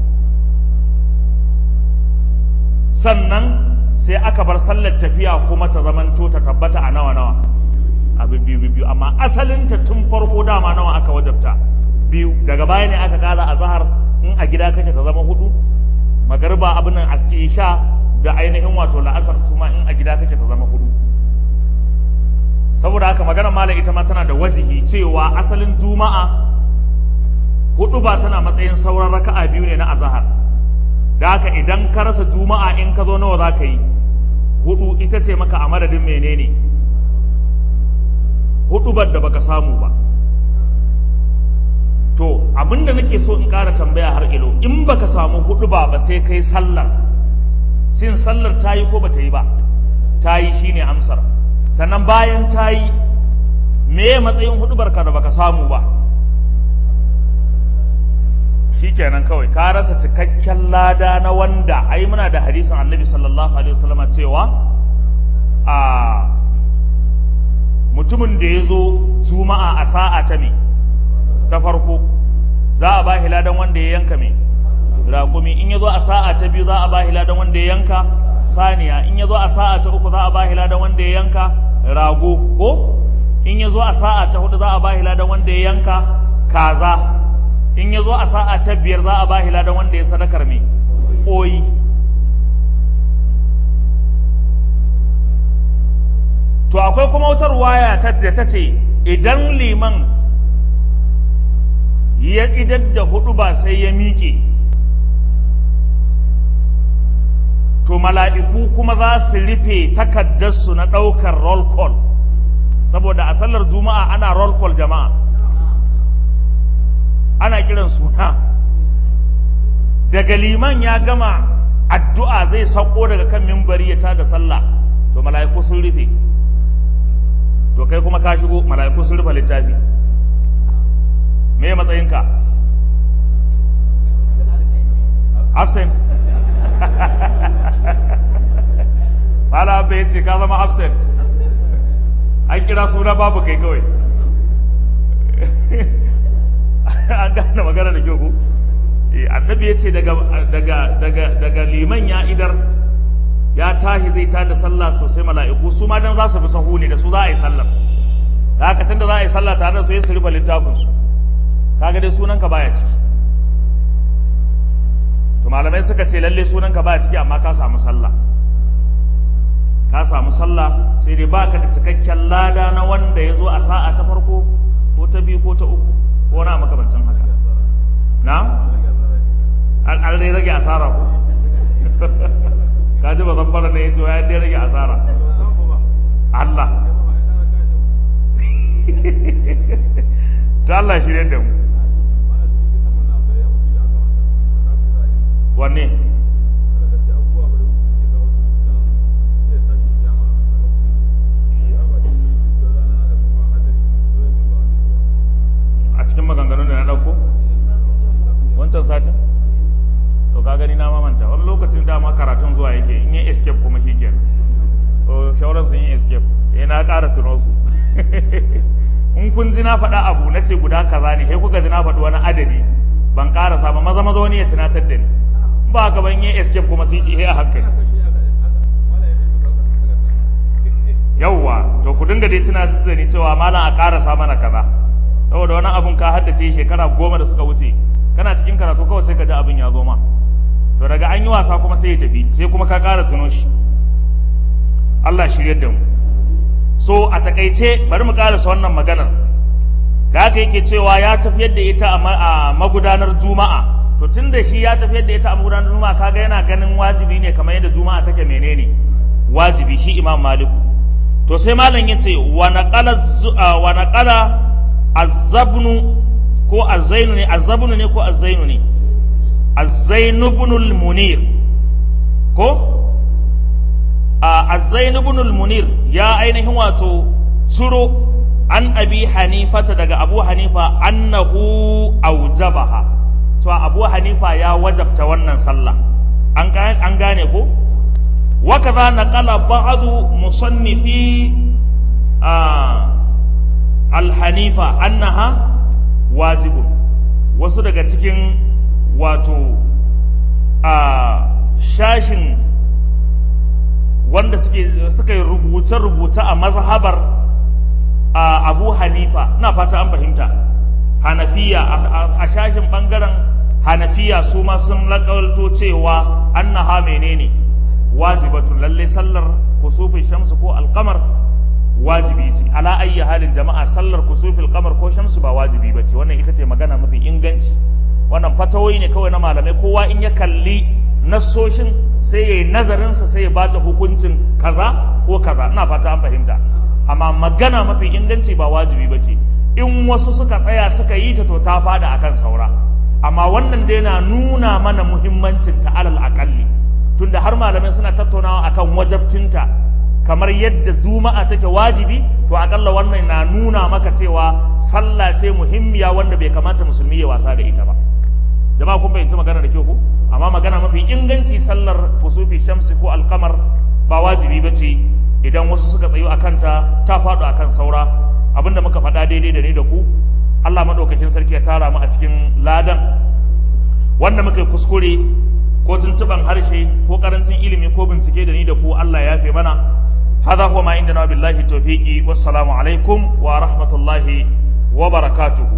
sannan sai aka bar sallar tafiya kuma ta zamanto ta tabbata a nawa nawa a biyu biyu amma asalinta tun farko dama nawa aka wajabta biyu daga baya ne aka kara a zahar in a gida kake ta zama hudu magariba abin nan isha da ainihin wato la'asar tuma in a gida kake ta zama hudu saboda haka magana malam ita ma tana da wajihi cewa asalin juma'a hudu ba tana matsayin sauran raka'a biyu ne na azahar da haka idan ka rasa juma'a in ka zo nawa za ka yi hudu ita ce maka a madadin menene hudubar da baka samu ba to abinda nake so in ƙara tambaya har ilo in baka samu huduba ba sai kai sallar sin sallar ta yi ko ba ta yi ba ta yi shine amsar sannan bayan ta yi me matsayin hudubar ka da baka samu ba shikenan kawai ka rasa cikakken lada na wanda ai muna da hadisin annabi sallallahu alaihi wasallam cewa a mutumin da ya zo juma'a a sa'a ta me ta farko za a ba ladan wanda ya yanka me raƙumi in ya zo a sa'a ta biyu za a ba ladan wanda ya yanka saniya in ya zo a sa'a ta uku za a ba ladan wanda ya yanka rago ko in ya zo a sa'a ta hudu za a ba ladan wanda ya yanka kaza in ya zo a sa'a ta biyar za a ba ladan wanda ya sadakar me ƙoyi to akwai kuma wutar waya da ta ce idan liman ya idar da hudu ba sai ya miƙe to mala'iku kuma za su rufe takaddarsu na ɗaukar roll call saboda a sallar juma'a ana roll call jama'a ana kiran suna daga liman ya gama addu'a zai sauko daga kan mimbari ya tada sallah to mala'iku sun rufe to kai kuma ka shigo mala'iku sun rufe littafi me matsayinka absent Fala abba ya ce ka zama absent an kira suna babu kai kawai an gane magana da kyau ko annabi ya ce daga liman ya idar ya tashi zai tada sallah sosai mala'iku su ma dan za su bi sahu ne da su za a yi sallar da haka tunda za a yi sallah tare da su ya su rufe littafinsu kaga dai sunanka baya ciki to malamai suka ce lalle sunanka baya ciki amma ka samu sallah ka samu sallah sai dai baka da cikakken lada na wanda ya zo a sa'a ta farko ko ta biyu ko ta uku ko na makamancin haka na an dai rage asara ko ka ji ba zan fara ne ya ce ya dai rage asara Allah ta Allah shirye da mu wanne a cikin maganganun da na ɗauko wancan satin to ka gani na mamanta wani lokacin dama karatun zuwa yake in yi escape kuma shi kenan so shauran sun yi escape eh na ƙara tuno su in kun ji na faɗa abu na ce guda kaza ne sai kuka ji na faɗi wani adadi ban ƙarasa ba maza maza wani ya tunatar da ni ba haka ban yi escape kuma sai ki a hankali yawwa to ku dinga dai tunatar da ni cewa malam a ƙarasa mana kaza saboda wani abun ka haddace shekara goma da suka wuce kana cikin karatu kawai sai ka ji abin ya zo ma to daga an yi wasa kuma sai ya tafi sai kuma ka ƙara tuno shi Allah shiryar da mu so a takaice bari mu karasa wannan maganar da haka yake cewa ya tafiyar da ita a magudanar juma'a to tun da shi ya tafiyar da ita a magudanar juma'a kaga yana ganin wajibi ne kamar yadda juma'a take menene wajibi shi imam maliku to sai malam ya ce wa naqala wa naqala azzabnu ko azzainu ne azzabnu ne ko azzainu ne azzainu ibn munir ko azzainu ibn munir ya ainihin wato ciro an abi hanifata daga abu hanifa annahu aujabaha to abu hanifa ya wajabta wannan sallah an gane ko وكذا نقل بعض مصنفي الحنيفة أنها واجب wasu daga cikin wato a shashin wanda suka yi rubuce-rubuce a mazhabar abu hanifa na fata an fahimta hanafiya a shashin bangaren hanafiya su ma sun lakalto cewa annaha menene wajibatun lalle sallar kusufin shamsu ko alkamar wajibi ce ala ayyi halin jama'a sallar kusufin kamar ko shamsu ba wajibi ba ce wannan ita ce magana mafi inganci wannan fatawoyi ne kawai na malamai kowa in ya kalli nassoshin sai ya yi nazarinsa sai ya bata hukuncin kaza ko kaza ina fata an fahimta amma magana mafi inganci ba wajibi ba ce in wasu suka tsaya suka yi ta to ta fada akan saura amma wannan dai na nuna mana muhimmancin ta alal akalli tunda har malamai suna tattaunawa akan wajabcinta kamar yadda juma'a take wajibi to akalla wannan na nuna maka cewa sallah ce muhimmiya wanda bai kamata musulmi ya wasa da ita ba jama'a kun fahimci magana da kyau ko amma magana mafi inganci sallar fusufi shamsi ko alkamar ba wajibi ba ce idan wasu suka tsayu a kanta ta faɗo a kan saura abinda muka faɗa daidai da ni da ku Allah maɗaukakin sarki ya tara mu a cikin ladan wanda muka yi kuskure ko tuntuban harshe ko karancin ilimi ko bincike da ni da ku Allah ya fi mana هذا هو ما عندنا بالله التوفيق والسلام عليكم ورحمة الله وبركاته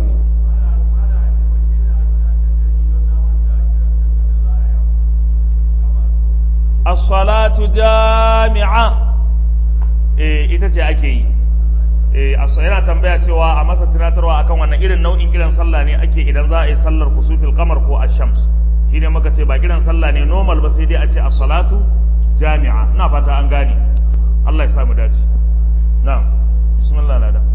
الصلاة جامعة eh ita ce ake yi eh yana tambaya cewa a masa tunatarwa akan wannan irin nau'in kiran sallah ne ake idan za a yi sallar kusufil kamar ko ash-shams shine muka ce ba kiran sallah ne normal ba sai dai a ce as-salatu jami'a ina fata an gane Allah ya samu dace na'am bismillah lada